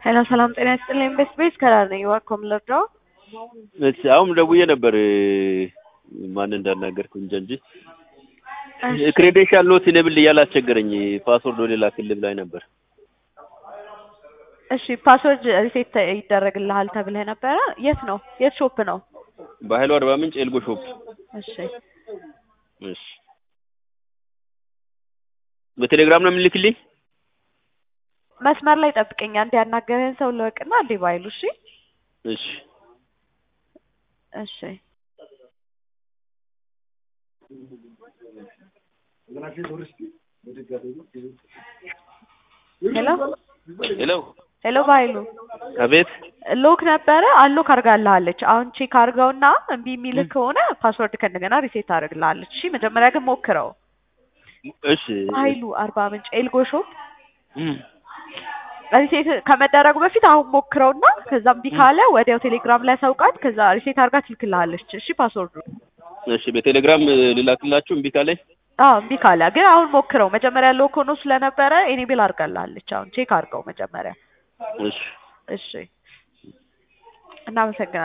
ሄሎ ሰላም ጤና ይስጥልኝ። ቤስ ቤስ ከላር ነኝ። ዋኮም ልርዳው? እሺ አሁን ደውዬ ነበር ማን እንዳናገርኩ እንጃ እንጂ ክሬዴንሻል ኖት ኢኔብል እያለ አስቸገረኝ። ፓስወርድ ወደ ላክልህ ብላኝ ነበር። እሺ ፓስወርድ ሪሴት ይደረግልሃል ተብለህ ነበረ። የት ነው? የት ሾፕ ነው? በኃይሉ አርባ ምንጭ ኤልጎ ሾፕ። እሺ እሺ በቴሌግራም ነው የምልክልኝ? መስመር ላይ ጠብቀኝ። አንድ ያናገረህን ሰው ልወቅና አንዴ ባይሉ። እሺ እሺ እሺ ሄሎ ሄሎ ሄሎ ባይሉ አቤት ሎክ ነበረ አሎክ አድርጋልሃለች። አሁን ቼክ አድርገውና እምቢ የሚልህ ከሆነ ፓስወርድ ከእንደገና ሪሴት አድርግልሃለች። እሺ መጀመሪያ ግን ሞክረው። እሺ ኃይሉ አርባ ምንጭ ኤልጎ ሾፕ እም፣ ሪሴት ከመደረጉ በፊት አሁን ሞክረውና ከዛ እምቢ ካለ ወዲያው ቴሌግራም ላይ ሰውቃት ከዛ ሪሴት አድርጋ ትልክልሃለች። እሺ ፓስወርዱ እሺ በቴሌግራም ልላክላችሁ እምቢ ካለኝ አዎ እምቢ ካለ ግን አሁን ሞክረው። መጀመሪያ ሎክ ሆኖ ስለነበረ ኤኔብል አድርጋልሃለች። አሁን ቼክ አድርገው መጀመሪያ። እሺ እሺ እናመሰግናለን።